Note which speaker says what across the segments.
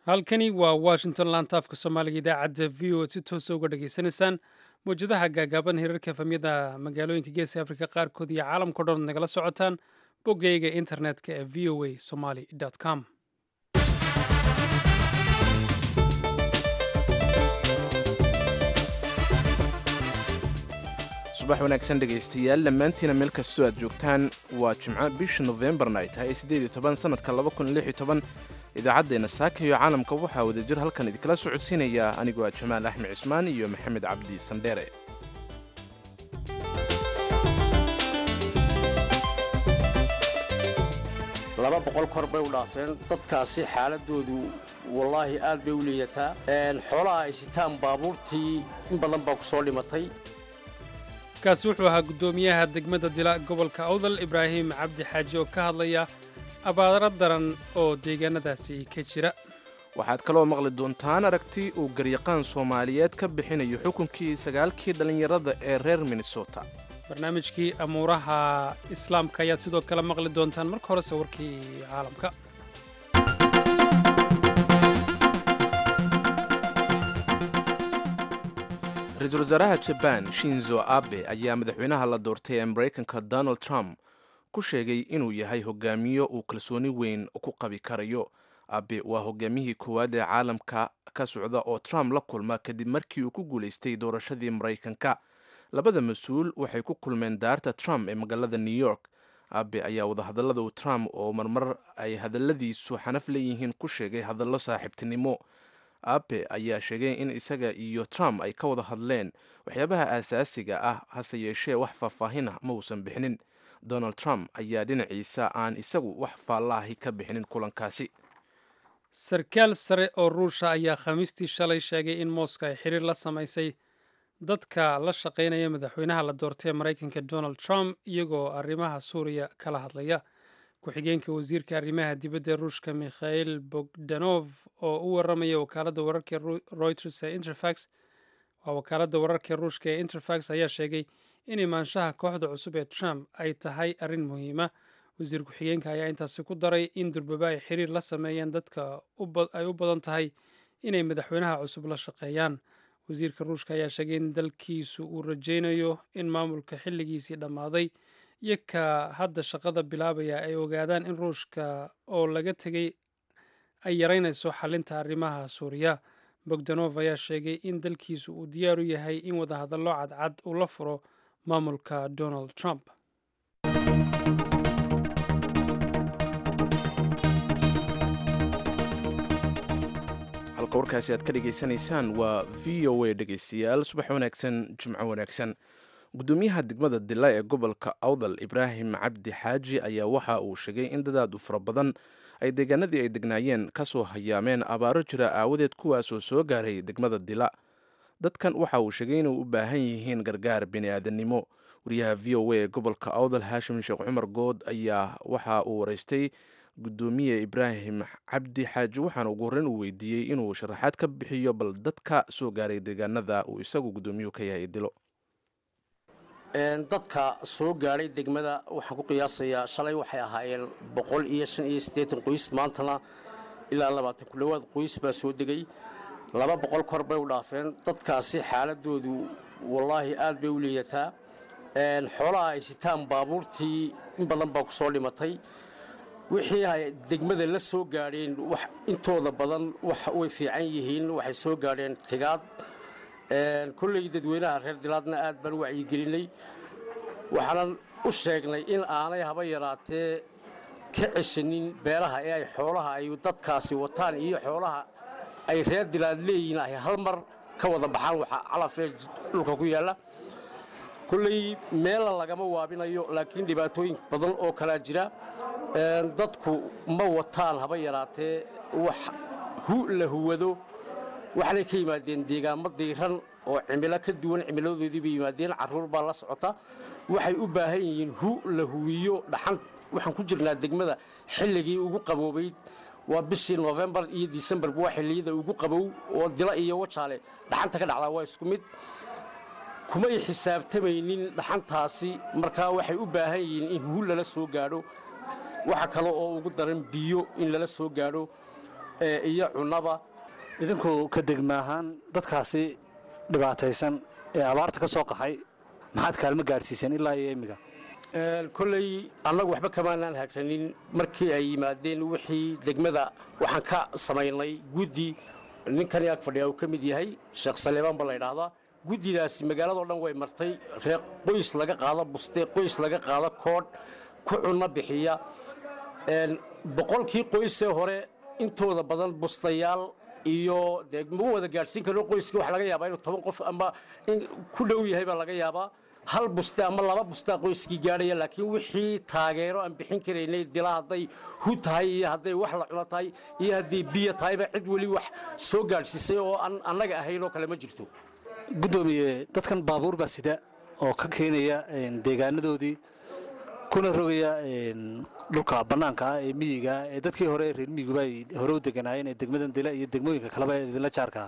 Speaker 1: halkani waa washington laanta afka soomaaliga idaacadda v o si toosa uga dhageysanaysaan mawjadaha gaagaaban hirarka efamyada magaalooyinka geeska afrika qaarkood iyo caalamkao dhan nagala socotaan boggayga internetka ee v o a somaly com
Speaker 2: subax wanaagsan dhegaystayaal dhammaantiina meel kastoo aad joogtaan waa jimco bisha nofembarna ay tahay siddeed iyo toban sannadka laba kun lix iyo toban idaacaddeenna saaka iyo caalamka waxaa wadajir halkan idinkala socodsiinaya anigoo ah jamaal axmed cismaan iyo maxamed cabdi sandheere
Speaker 3: laba boqol kor bay u dhaafeen dadkaasi xaaladoodu wallaahi aad bay u liidataa xoolaha ay sitaan baabuurtii in badan baa ku soo dhimatay
Speaker 1: kaasi wuxuu ahaa guddoomiyaha degmada dila gobolka awdal ibraahim cabdi xaaji oo ka hadlaya abaaro daran oo deegaanadaasi ka jira
Speaker 2: waxaad kaloo maqli doontaan aragti uu garyaqaan soomaaliyeed ka bixinayo xukunkii sagaalkii dhallinyarada ee reer minnesota
Speaker 1: barnaamijkii amuuraha islaamka ayaad sidoo kale maqli doontaan marka horese warkii caalamka
Speaker 2: ra-iisul wasaaraha jabaan shinzo abe ayaa madaxweynaha la doortay ee maraykanka donald trump ku sheegay inuu yahay hogaamiyo uu kalsooni weyn ku qabi karayo abe waa hogaamiyihii koowaad ee caalamka ka socda oo trump la kulma kadib markii uu ku guulaystay doorashadii maraykanka labada mas-uul waxay ku kulmeen daarta trump ee magaalada new york abe ayaa wadahadallada uu trump oo marmar ay hadalladiisu xanaf leeyihiin ku sheegay hadallo saaxiibtinimo abe ayaa sheegay in isaga iyo trump ay ka wada hadleen waxyaabaha aasaasiga ah hase yeeshee wax faahfaahina ma uusan bixinin donald trump ayaa dhinaciisa aan isagu wax faallaahi ka bixinin kulankaasi
Speaker 1: sarkaal sare oo ruusha ayaa khamiistii shalay sheegay in mooska ay xiriir la samaysay dadka la shaqaynaya madaxweynaha la doortay ee maraykanka donald trump iyagoo arrimaha suuriya kala hadlaya ku-xigeenka wasiirka arrimaha dibadda ee ruushka mikhail bogdanov oo u waramaya wakaaladda wararka reuters ee interfax waa wakaaladda wararka ruushka ee interfax ayaa sheegay in imaanshaha kooxda cusub ee trump ay tahay arrin muhiima wasiir ku-xigeenka ayaa intaasi ku daray in durbaba ay xiriir la sameeyeen dadka ay u badan tahay inay madaxweynaha cusub la shaqeeyaan wasiirka ruushka ayaa sheegay in dalkiisu uu rajaynayo in maamulka xilligiisii dhammaaday iyo ka hadda shaqada bilaabaya ay ogaadaan in ruushka oo laga tegay ay yaraynayso xalinta arrimaha suuriya bogdanov ayaa sheegay in dalkiisu uu diyaar u yahay in wadahadallo cadcad uu la furo maamulka donald trump
Speaker 2: halka warkaasi aad ka dhegaysanaysaan waa v o a dhegaystayaal subax wanaagsan jimco wanaagsan guddoomiyaha degmada dila ee gobolka awdal ibraahim cabdi xaaji ayaa waxa uu sheegay in dadaad u fara badan ay deegaanadii ay degnaayeen ka soo hayaameen abaaro jira aawadeed kuwaasoo soo gaaray degmada dila dadkan waxa uu sheegay inay u baahan yihiin gargaar bini'aadannimo wariyaha v o a ee gobolka awdal haashim sheekh cumar good ayaa waxa uu waraystay guddoomiye ibraahim cabdi xaaji waxaana ugu horreyn uu weydiiyey inuu sharaxaad ka bixiyo bal dadka soo gaaray deegaanada uu isagu guddoomiyuhu ka yahay dilo
Speaker 3: dadka soo gaadhay degmada waxaan ku qiyaasayaa shalay waxay ahaayeen boqol iyo shan iyo siddeetan qoys maantana ilaa labaatan ku dhowaad qoys baa soo degay laba boqol kor bay u dhaafeen dadkaasi xaaladoodu wallaahi aad bay u liidataa xoolaha ay sitaan baabuurtii in badan baa ku soo dhimatay wixii ay degmada la soo gaadheen intooda badan way fiican yihiin waxay soo gaadheen tigaad kolley dadweynaha reer dilaadna aad baan u wacyigelinay waxaanan u sheegnay in aanay haba yaraatee ka ceshanin beeraha ee ay xoolaha ay dadkaasi wataan iyo xoolaha ay reer dilaad leeyihiin ay hal mar ka wada baxaan waxa calafee dhulka ku yaalla kolley meela lagama waabinayo laakiin dhibaatooyin badan oo kalaa jira dadku ma wataan haba yaraatee wax hu la huwado waxaanay ka yimaadeen deegaamo diiran oo cimilo ka duwan cimiladoodii bay yimaadeen carruur baa la socota waxay u baahan yihiin hu la huwiyo dhaxan waxaan ku jirnaa degmada xilligii ugu qaboobayd waa bishii nofembar iyo disembarba waa xilliyada ugu qabow oo dila iyo wajaale dhaxanta ka dhacdaa waa isku mid kumay xisaabtamaynin dhaxantaasi markaa waxay u baahan yihiin in hu lala soo gaadho waxa kale oo ugu daran biyo in lala soo gaadho iyo cunaba
Speaker 4: idinku ka degma ahaan dadkaasi dhibaataysan ee abaarta ka soo qaxay maxaad kaalmo gaadhsiiseen ilaa iyo imminka
Speaker 3: kolley annagu waxba kamaanaan hagranin markii ay yimaadeen wixii degmada waxaan ka samaynay guddi ninkan ag fadhiya uu ka mid yahay sheekh saleebaan ba la ydhaahdaa guddidaasi magaaladao dhan way martay reer qoys laga qaado buste qoys laga qaado koodh ku cunno bixiya boqolkii qoysee hore intooda badan bustayaal iyo dee ma wada gaadhsiin karno qoyskii waxa laga yaabaa inuu toban qof ama ku dhow yahay baa laga yaabaa hal buste ama laba bustaa qoyskii gaadhaya laakiin wixii taageero aan bixin karaynay dila hadday hu tahay iyo hadday wax la cuno tahay iyo hadday biyo tahayba cid weli wax soo gaadhsiisay oo aan annaga ahayn oo kale ma jirto
Speaker 4: guddoomiye dadkan baabuur baa sida oo ka keenaya deegaanadoodii kuna rogaya dhulka bannaanka ah ee miyiga ee dadkii hore reer miyiguba ay hore u deganaayeen ee degmadan dila iyo degmooyinka kaleba ee idinla jaarkaa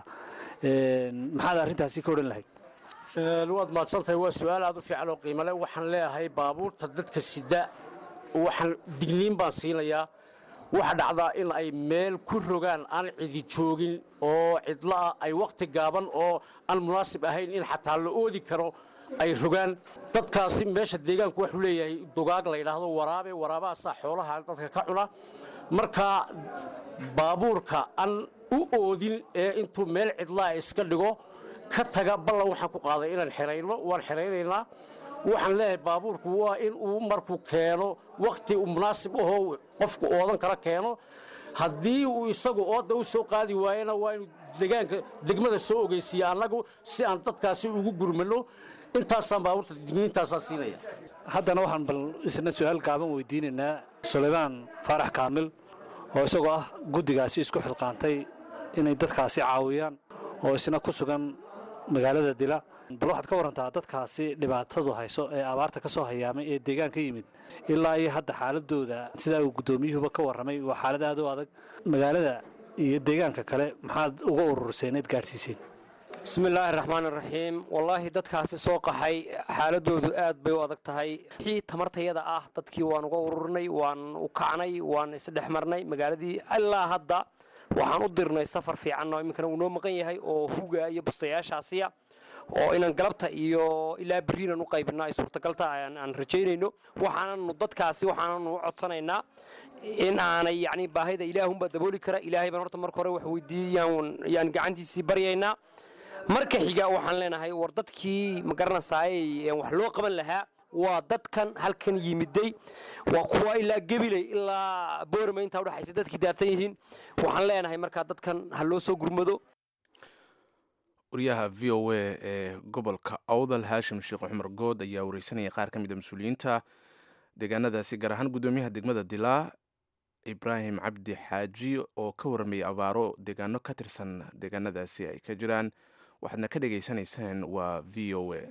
Speaker 4: maxaad arrintaasi ka odhan lahayd
Speaker 3: waad mahadsantahay waa su-aal aad u fiican oo qiimale waxaan leeyahay baabuurta dadka sida waxaan digniin baan siinayaa waxa dhacdaa in ay meel ku rogaan aan cidi joogin oo cidlaah ay wakhti gaaban oo aan munaasib ahayn in xataa la oodi karo ay rogaan dadkaasi meesha deegaanku wuxuu leeyahay dugaag la yidhaahdo waraabe waraabahaasaa xoolaha dadka ka cuna markaa baabuurka aan u oodin ee intuu meel cidlaa iska dhigo ka taga ballan waxaan ku qaaday inaan xerayno waan xeraynaynaa waxaan leeyahay baabuurku waa in uu markuu keeno wakhti uu munaasib ahoo qofku oodan kala keeno haddii uu isagu ooda u soo qaadi waayena waa inuu degaanka degmada soo ogeysiiya annagu si aan dadkaasi ugu gurmano intaasaan baabuurta digniintaasaa siinaya
Speaker 4: haddana waxaan bal isna su-aal gaaban weydiinaynaa sulaymaan faarax kaamil oo isagoo ah guddigaasi isku xilqaantay inay dadkaasi caawiyaan oo isna ku sugan magaalada dila bal waxaad ka warantaa dadkaasi dhibaatadu hayso ee abaarta ka soo hayaamay ee deegaan ka yimid ilaa iyo hadda xaaladooda sidaa uu guddoomiyuhuba ka warramay waa xaalad aad u adag magaalada iyo deegaanka kale maxaad uga ururseen eed gaadhsiiseen
Speaker 5: bismillaahi raxmaan iraxiim wallaahi dadkaasi soo qaxay xaaladoodu aad bay u adag tahay wixii tamartayada ah dadkii waan uga ururnay waan u kacnay waan isdhex marnay magaaladii ilaa hadda waxaan u dirnay safar fiican oo iminkana uu noo maqan yahay oo huga iyo bustayaashaasiya oo inaan galabta iyo ilaa beriinan u qaybino ay suurtagalta aan rajaynayno waxaananu dadkaasi waxaananu u codsanaynaa in aanay yani baahida ilaahunbaa dabooli kara ilaahay baan horta marka hore wax weydiiyaan yaan gacantiisii baryaynaa marka xiga waxaan leenahay war dadkii ma garanaysaayey wax loo qaban lahaa waa dadkan halkan yimiday waa kuwa ilaa gebiley ilaa boorama intaa udhexaysa dadkii daadsan yihiin waxaan leenahay markaa dadkan ha loo soo gurmado
Speaker 2: wariyaha v o a ee gobolka awdal haashim sheekh cumar good ayaa wareysanaya qaar ka mid a mas-uuliyiinta deegaanadaasi gaar ahaan guddoomiyaha degmada dilaa ibraahim cabdi xaaji oo ka warramayay abaaro deegaano ka tirsan deegaanadaasi ay ka jiraan waxaadna ka dhegaysanaysaan waa v o a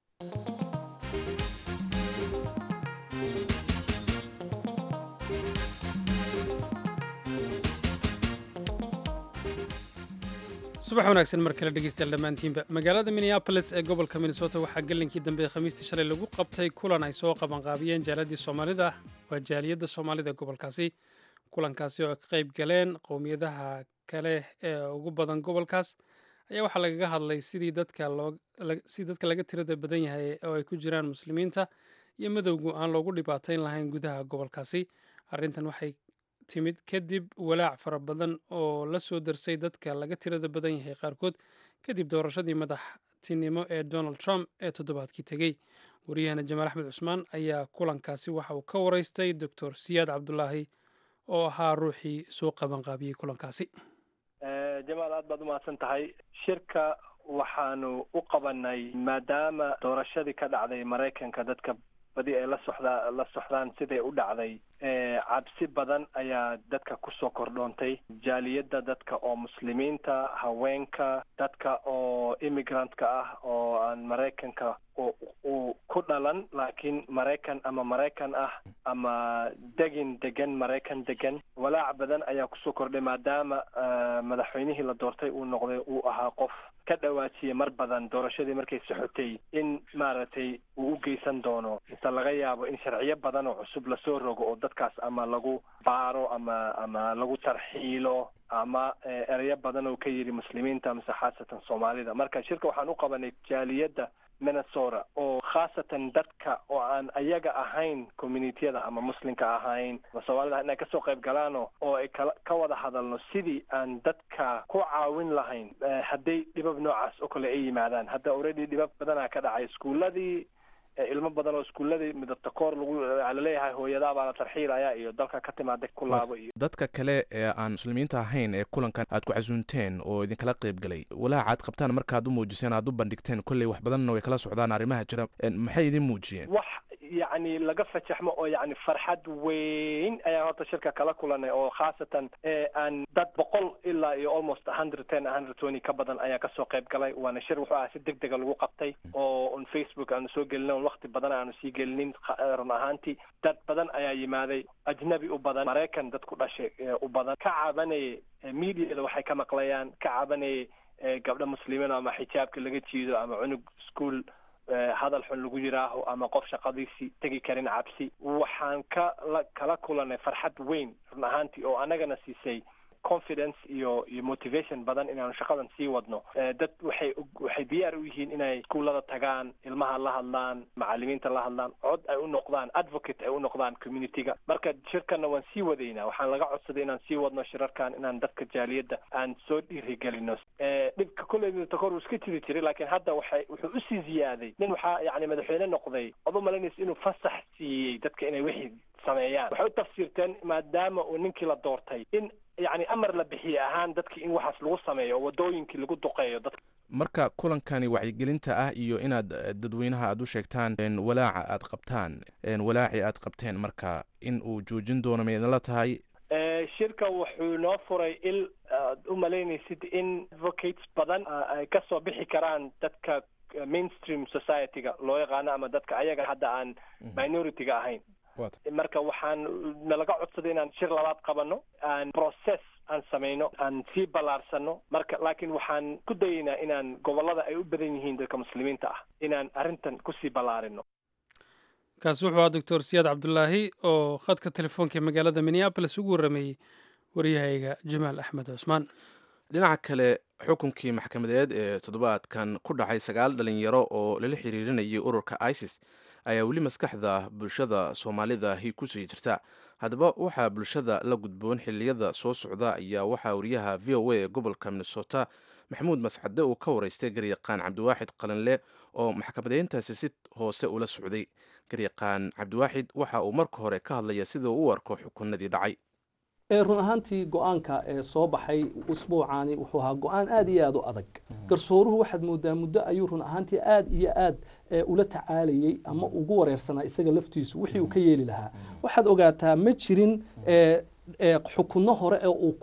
Speaker 1: subax wanaagsan mar kale dhegeystayaal dhammaantiinba magaalada minneabolis ee gobolka minnesota waxaa gelinkii dambe khamiistii shalay lagu qabtay kulan ay soo qabanqaabiyeen jaaladii soomaalida waa jaaliyadda soomaalida ee gobolkaasi kulankaasi oo ay ka qayb galeen qowmiyadaha kale ee ugu badan gobolkaas ayaa waxaa lagaga hadlay sidii dadka sidii dadka laga tirada badan yahay oo ay ku jiraan muslimiinta iyo madowgu aan loogu dhibaatayn lahayn gudaha gobolkaasi arrintan waxay timid kadib walaac fara badan oo la soo darsay dadka laga tirada badan yahay qaarkood kadib doorashadii madaxtinimo ee donald trump ee toddobaadkii tegey wariyahana jamaal axmed cusmaan ayaa kulankaasi waxa uu ka waraystay doctor siyaad cabdulaahi oo ahaa ruuxii soo qabanqaabiyey kulankaasi
Speaker 6: jamaal aad baad umahadsan tahay shirka waxaanu u qabanay maadaama doorashadii ka dhacday maraykanka dadka badi ay la soxdaa la soxdaan siday u dhacday cabsi badan ayaa dadka kusoo kordhoontay jaaliyadda dadka oo muslimiinta haweenka dadka oo immigrantka ah oo aan maraykanka uu ku dhalan laakiin maraykan ama maraykan ah ama degin degan maraykan degan walaac badan ayaa kusoo kordhay maadaama madaxweynihii la doortay uu noqday uu ahaa qof ka dhawaajiyay mar badan doorashadii markay soxotay in maaragtay uu u geysan doono mise laga yaabo in sharciyo badan oo cusub lasoo rogo oo dadkaas ama lagu baaro ama ama lagu tarxiilo ama ereyo badan oo ka yidhi muslimiinta mise khaasatan soomaalida marka shirka waxaan u qabanay jaaliyadda minnesota oo khaasatan dadka oo aan ayaga ahayn communitiyada ama muslimka ahayn ama soomaalida inay kasoo qayb galaano oo ay kala ka wada hadalno sidii aan dadka ku caawin lahayn hadday dhibab noocaas oo kale ay yimaadaan hadda already dhibab badanaa ka dhacay iskuuladii ilmo badan oo iskuuladii midabta koor lagu laleeyahay hooyadaa baa la tarxiilaya iyo dalka ka timaada ku laabo iyo
Speaker 2: dadka kale ee aan muslimiinta ahayn ee kulankan aad ku casuunteen oo idinkala qayb galay walaaca aad qabtaan markaad u muujiseen aad u bandhigteen kolley wax badanna way kala socdaan arrimaha jira maxay idin muujiyeen
Speaker 6: wax yacni laga fajaxmo oo yacni farxad weyn ayaan horta shirka kala kulanay oo khaasatan aan dad boqol ilaa iyo almost hundred ten hundred twenty ka badan ayaa kasoo qayb galay waana shir wuxuu ahaa si deg dega lagu qabtay oo on facebook aanu soo gelina on wakti badan aanu sii gelinin run ahaantii dad badan ayaa yimaaday ajnabi u badan maraykan dad ku dhashay u badan ka cabanaya mediada waxay ka maqlayaan ka cabanaya gabdho muslimiin ama xijaabka laga jiido ama cunug school hadal xun lagu yiraaho ama qof shaqadiisii tegi karin cabsi waxaan ka la kala kulanay farxad weyn run ahaantii oo anagana siisay confidence iyo iyo motivation badan inaanu shaqadan sii wadno dad waxay waxay diyaar u yihiin inay iskuullada tagaan ilmaha la hadlaan macalimiinta la hadlaan cod ay u noqdaan advocate ay u noqdaan communityga marka shirkanna waan sii wadaynaa waxaan laga codsaday inaan sii wadno shirarkan inaan dadka jaaliyadda aan soo dhiirigelino dhibka kolley midabtakor uu iska jiri jiray laakiin hadda waxay wuxuu usii ziyaaday nin waxaa yani madaxweyne noqday ood u malaynaysa inuu fasax siiyey dadka inay wixii sameeyaan waxay u tafsiirteen maadaama uu ninkii la doortay in yani amar la bixiye ahaan dadki in waxaas lagu sameeyo oo wadooyinkii lagu duqeeyo dadka
Speaker 2: marka kulankani wacyigelinta ah iyo inaad dadweynaha aad u sheegtaan walaaca aad qabtaan walaaci aad qabteen marka in uu joojin doono ma idinla tahay
Speaker 6: shirka wuxuu noo furay il aad u malaynaysid in advocates badan ay kasoo bixi karaan dadka mainstream society-ga loo yaqaano ama dadka ayaga hadda aan minority-ga ahayn marka waxaan nalaga codsaday inaan shir labaad qabano aan process aan samayno aan sii ballaarsano marka laakiin waxaan ku dayaynaa inaan gobollada ay u badan yihiin dadka muslimiinta ah inaan arrintan kusii ballaarino
Speaker 1: kaasi wuxuu ahaa doctor siyaad cabdulaahi oo khadka telefoonka ee magaalada minneabolis ugu warrameeyey waryahayga jamaal axmed cusmaan
Speaker 2: dhinaca kale xukunkii maxkamadeed ee toddobaadkan ku dhacay sagaal dhalinyaro oo lala xiriirinayay ururka isis ayaa weli maskaxda bulshada soomaalidahi kusii jirta haddaba waxaa bulshada la gudboon xiliyada soo socda ayaa waxaa wariyaha v o a ee gobolka minnesota maxamuud mascade uu ka waraystay garyaqaan cabdiwaaxid qalinle oo maxkamadeyntaasi si hoose ula socday garyaqaan cabdiwaaxid waxa uu marka hore ka hadlaya sida uu u arko xukunadii dhacay
Speaker 7: run ahaantii go-aanka ee soo baxay usbuucaani wuxuu ahaa go-aan aad iyo aad u adag garsooruhu waxaad moodaa muddo ayuu run ahaantii aad iyo aad ula tacaalayey ama ugu wareersanaa isaga laftiisu wixii uu ka yeeli lahaa waxaad ogaataa ma jirin xukunno hore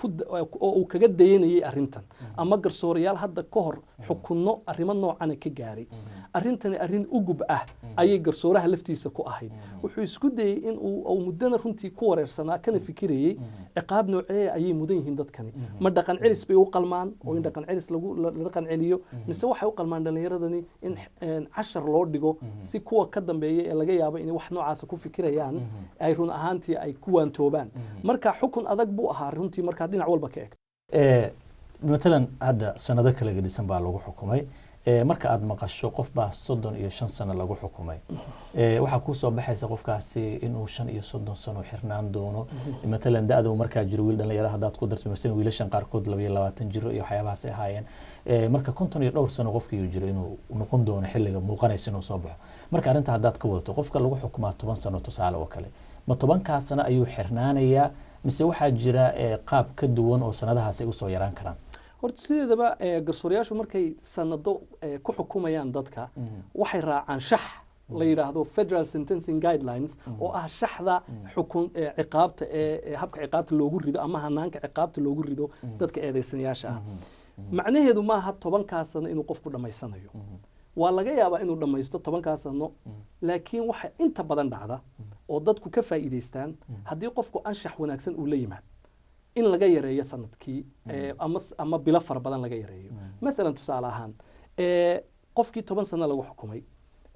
Speaker 7: oo uu kaga dayanayay arrintan ama garsoorayaal hadda ka hor xukunno arrimo noocana ka gaaray arrintani arrin ugub ah ayay garsooraha laftiisa ku ahayd wuxuu isku dayey in uu muddana runtii ku wareersanaa kana fikirayey ciqaab nooceeya ayay mudan yihiin dadkani ma dhaqan celis bay u qalmaan oo in dhaqan celis la dhaqan celiyo mise waxay u qalmaan dhallinyaradani in cashar loo dhigo si kuwa ka dambeeya ee laga yaabo inay wax noocaasa ku fikirayaan ay run ahaantii ay ku waantoobaan marka xukun adag buu ahaa runtii markaa dhinac walba ka egto
Speaker 8: matalan hadda sanado kala gedisan baa lagu xukumay marka aad maqasho qof baa soddon iyo shan sano lagu xukumay waxaa kuu soo baxaysa qofkaasi inuu shan iyo soddon sano xirnaan doono matalan da-da markaa jiro wiil dhalinyaro haddaad ku darto masalan wiilashan qaarkood labayo labaatan jiro iyo waxyaabahaas ay ahaayeen marka konton iyo dhowr sano qofkii jiro inuu noqon doono xilliga muuqanaysa inuu soo baxo marka arrinta haddaad ka wadato qofka lagu xukumaa toban sano tusaale oo kale ma tobankaa sano ayuu xirnaanayaa mise waxaa jira qaab ka duwan oo sanadahaas ay usoo yaraan karaan
Speaker 7: horta sideedaba garsoorayaashu markay sanado ku xukumayaan dadka waxay raacaan shax la yidhaahdo federal sentencing guidelines oo ah shaxda xukun ciqaabta ee habka ciqaabta loogu rido ama hanaanka ciqaabta loogu rido dadka eedaysanayaasha ah macnaheedu maaha tobankaa sano inuu qofku dhammaysanayo waa laga yaabaa inuu dhammaysto tobankaa sano laakiin waxa inta badan dhacda oo dadku ka faa'iidaystaan haddii qofku anshax wanaagsan uu la yimaad in laga yareeyo sanadkii ama ama bilo fara badan laga yareeyo maalan tusaale ahaan qofkii toban sano lagu xukumay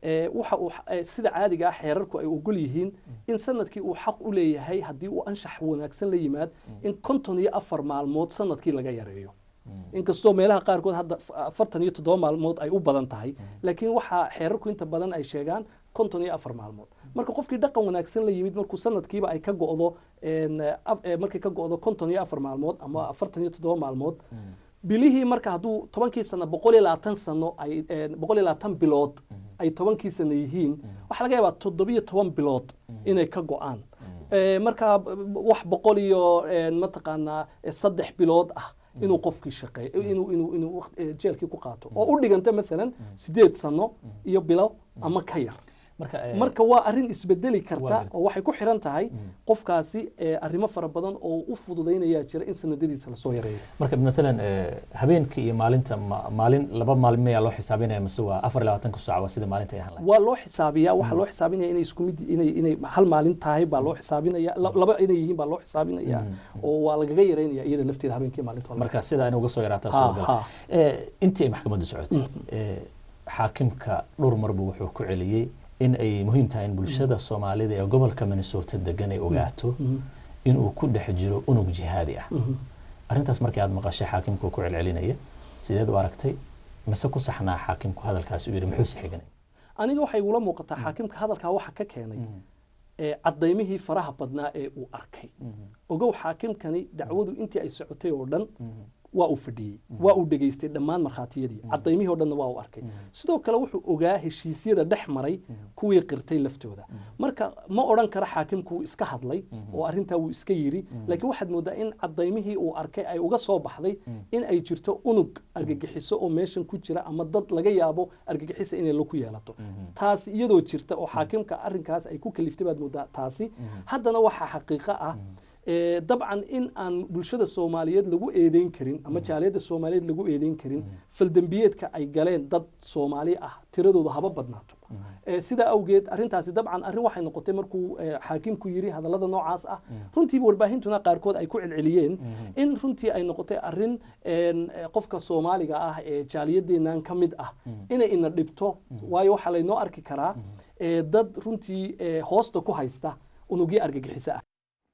Speaker 7: ee, waxa uu ee, sida caadiga ah xeerarku ay ogol yihiin in sanadkii uu xaq u leeyahay haddii uu anshax wanaagsan la yimaad in konton iyo afar maalmood sanadkii laga yareeyo inkastoo meelaha qaarkood hadda f- afartan iyo toddoba maalmood ay u badan tahay laakiin waxaa xeerarku inta badan ay sheegaan konton iyo afar maalmood marka qofkii dhaqan wanaagsan la yimid markuu sanadkiiba ay ka go'do een, af- ee, markay ka go'do konton iyo afar maalmood ama afartan iyo toddoba maalmood bilihii marka hadduu tobankii sano boqol iyo labaatan sano ay een, boqol iyo labaatan bilood ay tobankii sano yihiin waxaa laga yaabaa toddobiyo toban bilood inay ka go'aan Ee, marka b- b- wax boqol iyo een, mataqaanaa eh, saddex bilood ah inuu qofkii shaqeeyo inuu inuu inuu waqt- eh, jeelkii ku qaato oo u dhiganta maalan sideed sano iyo bilo ama ka yar
Speaker 8: marka eh,
Speaker 7: marka waa arrin isbedeli
Speaker 8: Waa
Speaker 7: karta
Speaker 8: gartay.
Speaker 7: oo waxay ku xiran tahay qofkaasi eh, arrimo fara badan oo u fududaynayaa jira in sanadadiisa lasoo yareeyo
Speaker 8: marka matalan eh, habeenka iyo maalinta ma- maalin laba maalin mayaa loo xisaabinaya mase waa afar iyo labaatanka saac waa sida maalinta ay ahaan lahayd
Speaker 7: waa loo xisaabiyaa waxaa loo xisaabinaya inay isku mid inay inay hal maalin tahay baa loo xisaabinaya la- laba inay yihiin baa loo xisaabinaya oo waa lagaga yareynaya iyada lafteeda habeenkii maalinta waa laga
Speaker 8: marka sida in uga soo yaraataa
Speaker 7: Ha,
Speaker 8: soo gala
Speaker 7: ha.
Speaker 8: Eh, intii ay maxkamaddu socotay eh, xaakimka dhowr mar buu wuxuu ku celiyey in ay muhiim tahay in bulshada soomaalida ee gobolka minnesota degan ay ogaato inuu ku dhex jiro unug jihaadi ah arrintaas markii aad maqashay xaakimku ku celcelinaya sideed u aragtay mise ku saxnaa xaakimku hadalkaas uu yidhi muxuuse xiganay
Speaker 7: aniga waxay igula muuqataa xaakimka hadalkaa waxa ka keenay ee cadaymihii faraha badnaa ee uu arkay ogow xaakimkani dacwadu intii ay socotay oo dhan waa uu fadhiyey waa uu dhegaystay dhammaan markhaatiyadii cadaymihii oo dhanna waa uu arkay sidoo kale wuxuu ogaa heshiisyada dhex maray kuwii qirtay laftooda marka ma odhan karo xaakimku wuu iska hadlay oo arrintaa wuu iska yidhi laakiin waxaad moodaa in cadaymihii uu arkay ay uga soo baxday in ay jirto unug argagixiso oo meeshan ku jira ama dad laga yaabo argagixisa inay la ku yeelato taas iyadoo jirta oo xaakimka arrinkaas ay ku kaliftay baad moodaa taasi haddana waxaa xaqiiqo ah ee, dabcan in aan bulshada soomaaliyeed lagu eedeyn karin ama jaaliyadda soomaaliyeed lagu eedeyn karin faldembiyeedka ay galeen dad soomaali ah tiradooda haba badnaato Ee, sidaa awgeed arrintaasi dabcan arrin waxay noqotay markuu ee, xaakimku yiri hadallada noocaas ah runtiiba warbaahintuna qaarkood ay ku celceliyeen in runtii ay noqotay arrin een, ee, qofka soomaaliga ah ee jaaliyadeennan ka mid ah inay ina dhibto waayo waxaa laynoo arki karaa ee, dad runtii ee, hoosta ku haysta unugyo argagixisa ah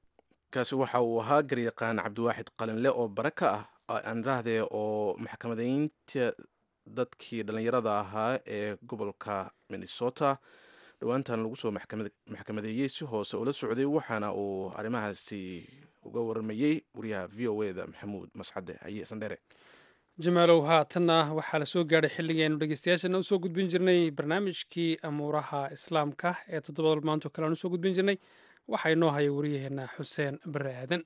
Speaker 2: kaasi waxa uu ahaa garyaqaan cabdiwaaxid qalinle oo bare ka ah aan idhaahdee oo maxkamadaynta dadkii dhallinyarada ahaa ee gobolka minnesota dhowaantan lagu soo maxkamad- maxkamadeeyey si hoose ula socday waxaana uu arrimahaasi uga waramayey wariyaha v o e da maxamuud mascade haye sandhere
Speaker 1: jamaalow haatanna waxaa la soo gaadhay xilligii aynu dhegeystayaashana usoo gudbin jirnay barnaamijkii amuuraha islaamka ee toddobada maanto kale aan usoo gudbin jirnay waxaa inoo haya wariyaheenna xuseen bare aadan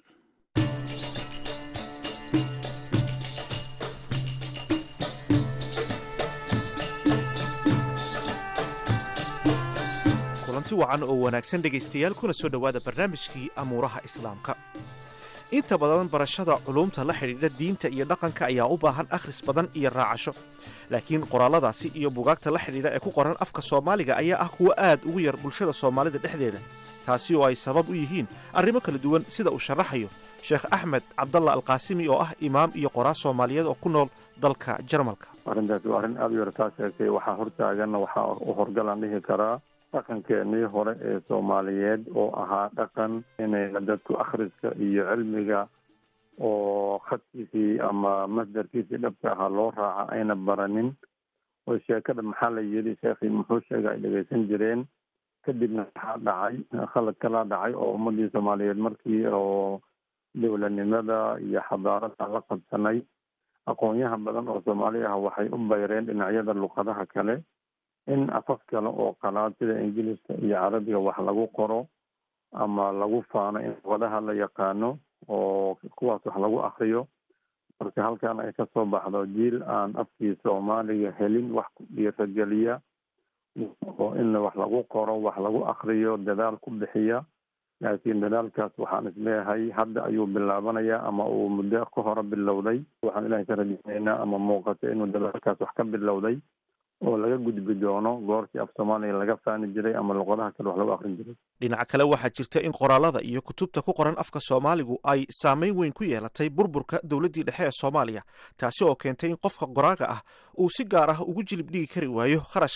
Speaker 9: kulanti wacan oo wanaagsan dhegaystayaal kuna soo dhowaada barnaamijkii amuuraha islaamka inta badan barashada culuumta la xidhiidha diinta iyo dhaqanka ayaa u baahan akhris badan iyo raacasho laakiin qoraalladaasi iyo bugaagta la xidhiidha ee ku qoran afka soomaaliga ayaa ah kuwo aad ugu yar bulshada soomaalida dhexdeeda taasi oo ay sabab u yihiin arrimo kala duwan sida uu sharaxayo sheekh axmed cabdalla alqaasimi oo ah imaam iyo qoraa soomaaliyeed oo ku nool dalka jarmalka
Speaker 10: arrintaasi waa arrin aada u yartaa sheegtay waxaa hortaaganna waxaa u horgalaan dhihi karaa dhaqankeenii hore ee soomaaliyeed oo ahaa dhaqan inayna dadku akhriska iyo cilmiga oo khadkiisii ama masdarkiisii dhabka ahaa loo raaca ayna baranin oo sheekada maxaa la yidhi sheekhii muxuu sheega ay dhegaysan jireen kadibna waxaa dhacay khalad kalaa dhacay oo ummadii soomaaliyeed markii oo dowladnimada iyo xadaarada la qabsanay aqoonyaha badan oo soomaali ah waxay u bayreen dhinacyada luqadaha kale in afaf kale oo qalaad sida ingiliiska iyo carabiga wax lagu qoro ama lagu faano in luqadaha la yaqaano oo kuwaas wax lagu akriyo marka halkan ay kasoo baxdo jiil aan afkii soomaaliga helin wax ku dhiirageliya oo in wax lagu qoro wax lagu akriyo dadaal ku bixiya laakiin dadaalkaas waxaan isleeyahay hadda ayuu bilaabanayaa ama uu muddo ka hore bilowday waxaan ilahay ka rajeynaynaa ama muuqata inuu dadaalkaas wax ka bilowday oo laga gudbi doono goortii af soomaaliya laga faani jiray ama luqadaha kale wax lagu akrin jiray
Speaker 9: dhinaca kale waxaa jirta in qoraallada iyo kutubta ku qoran afka soomaaligu ay saameyn weyn ku yeelatay burburka dowladdii dhexe ee soomaaliya taasi oo keentay in qofka qoraaga ah uu si gaar ah ugu jilib dhigi kari waayo kharashka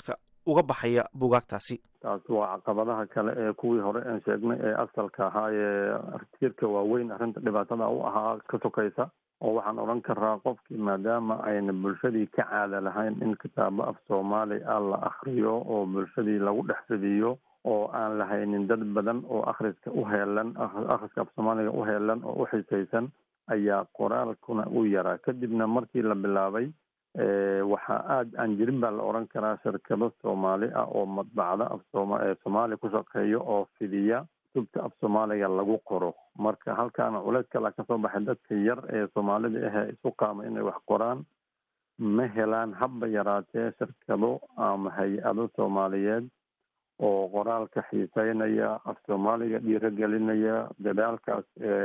Speaker 9: uga baxaya buugaagtaasi
Speaker 10: taas waa caqabadaha kale ee kuwii hore aan sheegnay ee asalka ahaa ee tiirka waaweyn arrinta dhibaatada u ahaa ka sokaysa oo waxaan odhan karaa qofkii maadaama ayna bulshadii ka caada lahayn in kitaabo af soomaali ah la akriyo oo bulshadii lagu dhex fidiyo oo aan lahaynin dad badan oo akhriska u heelan akhriska af soomaaliga u heelan oo u xisaysan ayaa qoraalkuna u yaraa kadibna markii la bilaabay waxaa aada aan jirin baa la odhan karaa shirkado soomaali ah oo madbacda af sooma soomaaliya ku shaqeeyo oo fidiya kutubta af soomaaliga lagu qoro marka halkaana culeys kala kasoo baxay dadka yar ee soomaalida ahee isu qaama inay wax qoraan ma helaan habba yaraatee shirkado ama hay-ado soomaaliyeed oo qoraalka xiiseynaya af soomaaliga dhiirogelinaya dadaalkaas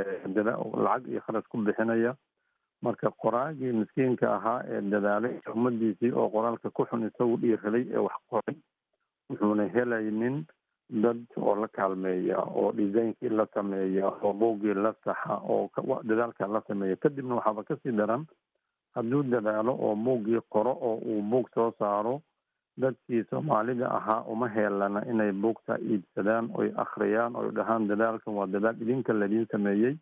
Speaker 10: lacag iyo kharash ku bixinaya marka qoraagii miskiinka ahaa ee dadaalay ummadiisii oo qoraalka ku xun isagu dhiiraday ee wax qoray wuxuuna helaynin dad oo la kaalmeeya oo designkii la sameeya oo buuggii la saxa oo dadaalka la sameeya kadibna waxaaba kasii daran hadduu dadaalo oo buuggii qoro oo uu buug soo saaro dadkii soomaalida ahaa uma heelana inay buugta iibsadaan oy akhriyaan oy dhahaan dadaalkan waa dadaal idinka laidiin sameeyey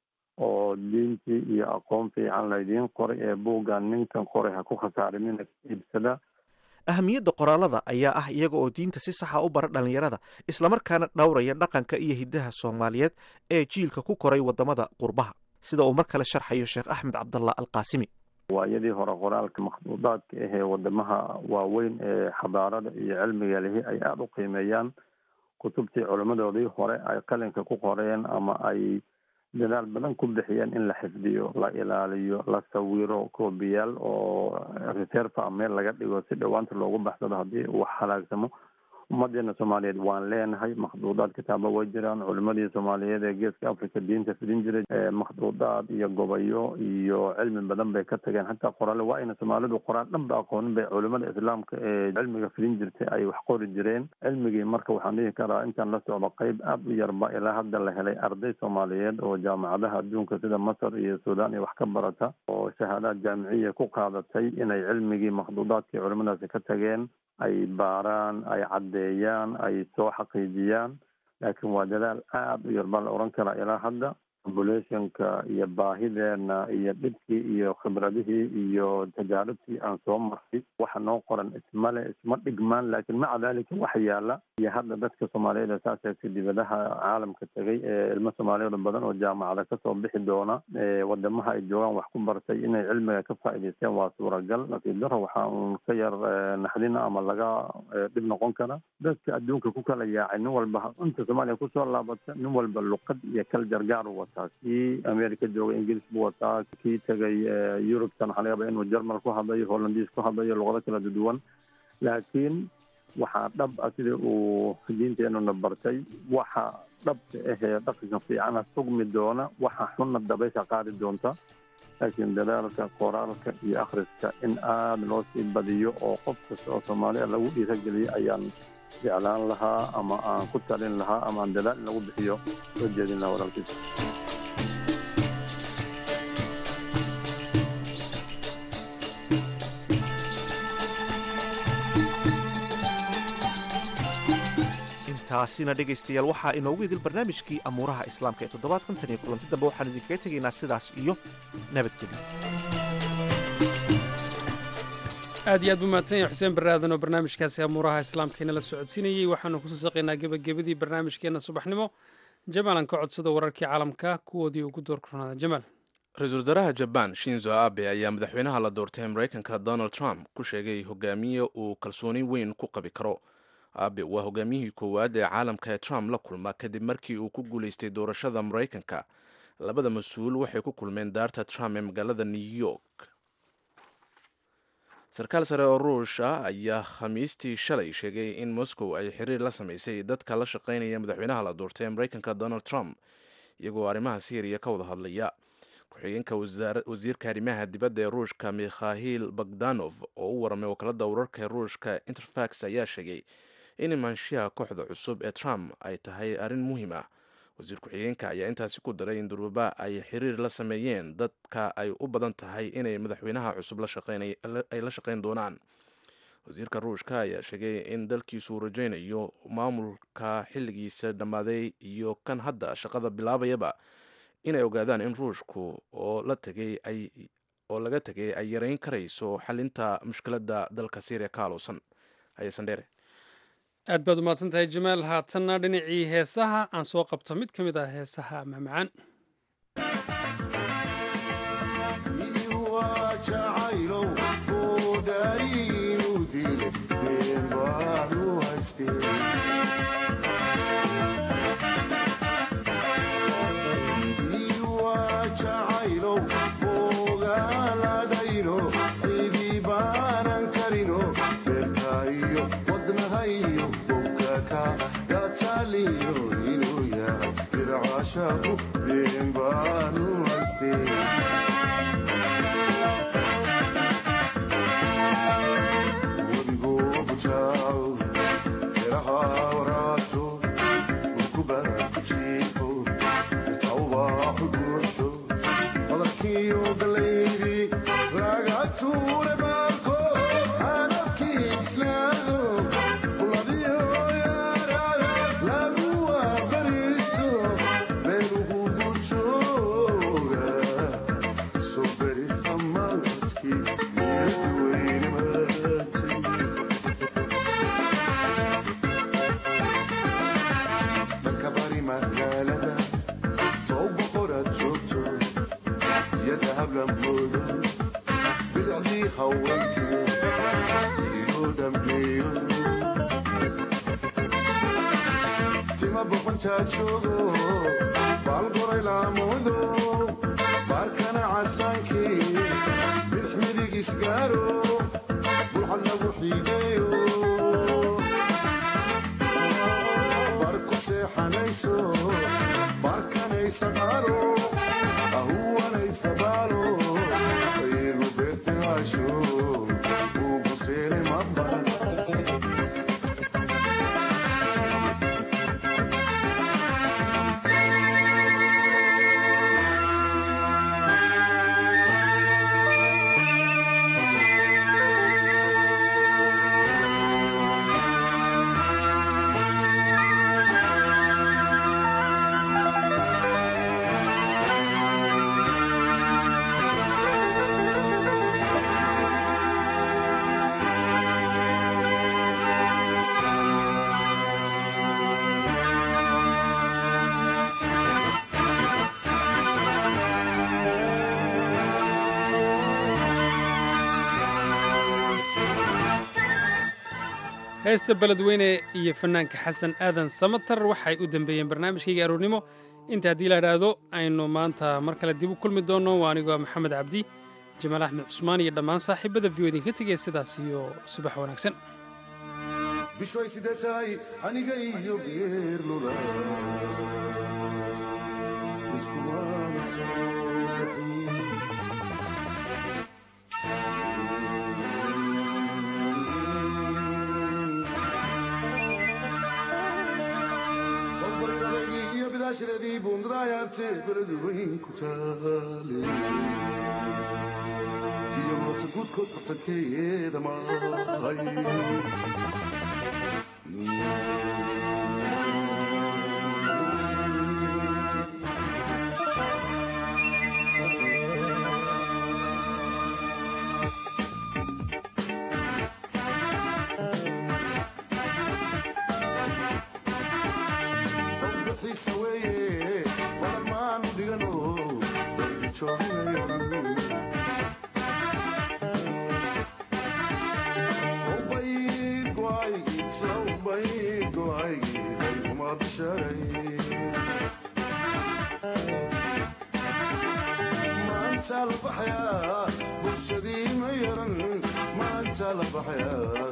Speaker 10: oo diintii iyo aqoon fiican laydiin qoray ee buuggan ninkan qoray ha ku khasaarimina iibsada
Speaker 9: ahamiyadda qoraalada ayaa ah iyaga oo diinta si saxa u bara dhallinyarada islamarkaana dhowraya dhaqanka iyo hiddaha soomaaliyeed ee jiilka ku koray waddamada qurbaha sida uu mar kale sharxayo sheekh axmed cabdallah alqaasimi
Speaker 10: waayadii hore qoraalka makhduudaadka ahee wadamaha waaweyn ee xadaarada iyo cilmiga lihi ay aada u qiimeeyaan kutubtii culimmadoodii hore ay qalinka ku qoreen ama ay dadaal badan ku bixiyeen in la xifdiyo la ilaaliyo la sawiro koobiyaal oo reserva meel laga dhigo si dhowaanta loogu baxsado haddii uu halaagsamo ummadeena soomaaliyeed waan leenahay makhduudaad kitaaba way jiraan culimadii soomaaliyeed ee geeska africa diinta fidin jiray makhduudaad iyo gobayo iyo cilmi badan bay ka tageen hataa qoraale waa ayna soomaalidu qoraal dhanba aqoonin bay culimada islaamka ee cilmiga fidin jirtay ay wax qori jireen cilmigii marka waxaan dhihi karaa intaan la socdo qeyb aada u yarba ilaa hadda la helay arday soomaaliyeed oo jaamacadaha adduunka sida masar iyo suudaan iyo wax ka barata oo shahaadaad jaamiciya ku qaadatay inay cilmigii makhduudaadkii culimadaasi ka tageen ay baaraan ay caddeeyaan ay soo xaqiijiyaan laakiin waa dadaal aada u yar baa la odhan karaa ilaa hadda populationka iyo baahideena iyo dhibkii iyo khibradihii iyo tajaaribtii aan soo marray waxa noo qoran ismale isma dhigmaan laakiin maca dalika waxa yaala iyo hadda dadka soomaaliyeed ee saaseegta dibadaha caalamka tegay ee ilmo soomaaliyeed badan oo jaamacada kasoo bixi doona wadamaha ay joogaan wax ku bartay inay cilmiga ka faa'iidaysteen waa suuragal nasiib daro waxaa uun ka yar naxdina ama laga dhib noqon kara dadka adduunka ku kala yaacay nin walba inta soomaaliya kusoo laabata nin walba luqad iyo kal jargaar u wataa kii america jooga ingiliis buu wataa kii tegay yurubtan waxaa laga yaaba inuu jermal ku hadlayo hollandiis ku hadlayo luqado kala duwan laakiin waxaa dhab ah sidii uu diinteenuna bartay waxa dhabta ahee dhaqanka fiicana sugmi doona waxa xunna dabaysha qaadi doonta laakiin dadaalka qoraalka iyo akhriska in aada loo sii badiyo oo qof kasta oo soomaaliya lagu dhiirageliyo ayaan jeclaan lahaa ama aan ku talin lahaa ama aan dadaal in lagu bixiyo soo jeedin lahaa walaalkiisa
Speaker 9: taasina dhegaystayaal waxaa inoogu idil barnaamijkii amuuraha islaamka ee toddobaadkan tan iyo kulanti dambe waxaan idinkaga tegaynaa sidaas iyo nabadgelyo
Speaker 1: aad iyo aad buu mahadsan yahay xuseen barre aadan oo barnaamijkaasi amuuraha islaamka inala socodsiinayey waxaanu kusoo saqaynaa gebagabadii barnaamijkeenna subaxnimo jamaalan ka codsado wararkii caalamka kuwoodii ugu doorkoronaada jamaal
Speaker 2: ra-iisul wasaaraha jabaan shinzo abe ayaa madaxweynaha la doortay maraykanka donald trump ku sheegay hogaamiye uu kalsooni weyn ku qabi karo abe waa hogaamiyihii koowaad ee caalamka ee trump la kulma kadib markii uu ku guulaystay doorashada maraykanka labada mas-uul waxay ku kulmeen daarta trump ee magaalada new york sarkaal sare oo ruush ah ayaa khamiistii shalay sheegay in moscow ay xiriir la samaysay dadka la shaqaynaya madaxweynaha la doortay ee maraykanka donald trump iyagoo arrimaha syriya ka wada hadlaya ku-xigeenka wasiirka arrimaha dibadda ee ruushka mikhail bagdanof oo u waramay wakaalada wararka ee ruushka interfax ayaa sheegay in imaanshiyaha kooxda cusub ee trump ay tahay arrin muhiim ah wasiir ku-xigeenka ayaa intaasi ku daray in durbaba ay xiriir la sameeyeen dadka ay u badan tahay inay madaxweynaha cusub ay la shaqayn doonaan wasiirka ruushka ayaa sheegay in dalkiisu uu rajaynayo maamulka xilligiisa dhammaaday iyo kan hadda shaqada bilaabayaba inay ogaadaan in ruushku oo la tegay ay oo laga tegay ay yareyn karayso xalinta mushkiladda dalka syriya ka haluusan hayesan dheere
Speaker 1: aad baad umahadsan tahay jamaal haatanna dhinacii heesaha aan soo qabto mid ka mid ah heesaha mahmacaan heesta beledweyne iyo fanaanka xasan aadan samatar waxay u dambeeyeen barnaamijkayga aroornimo inta haddii la idhaahdo aynu maanta mar kale dib u kulmi doonno waa anigoo maxamed cabdi jamaal axmed cusmaan iyo dhammaan saaxiibada v o idinka tegaya sidaas iyo subax wanaagsan
Speaker 11: bishay sidee tahay aniga iyo geerlula iyo bidaashadeedii buundadaayarte beled weyn ku taale iyo moota guudkood bartankeeda mahay xiisa weeye badan maanu dhigano jooginayo maanta la baxaya bulshadii ma yaran maanta la baxaya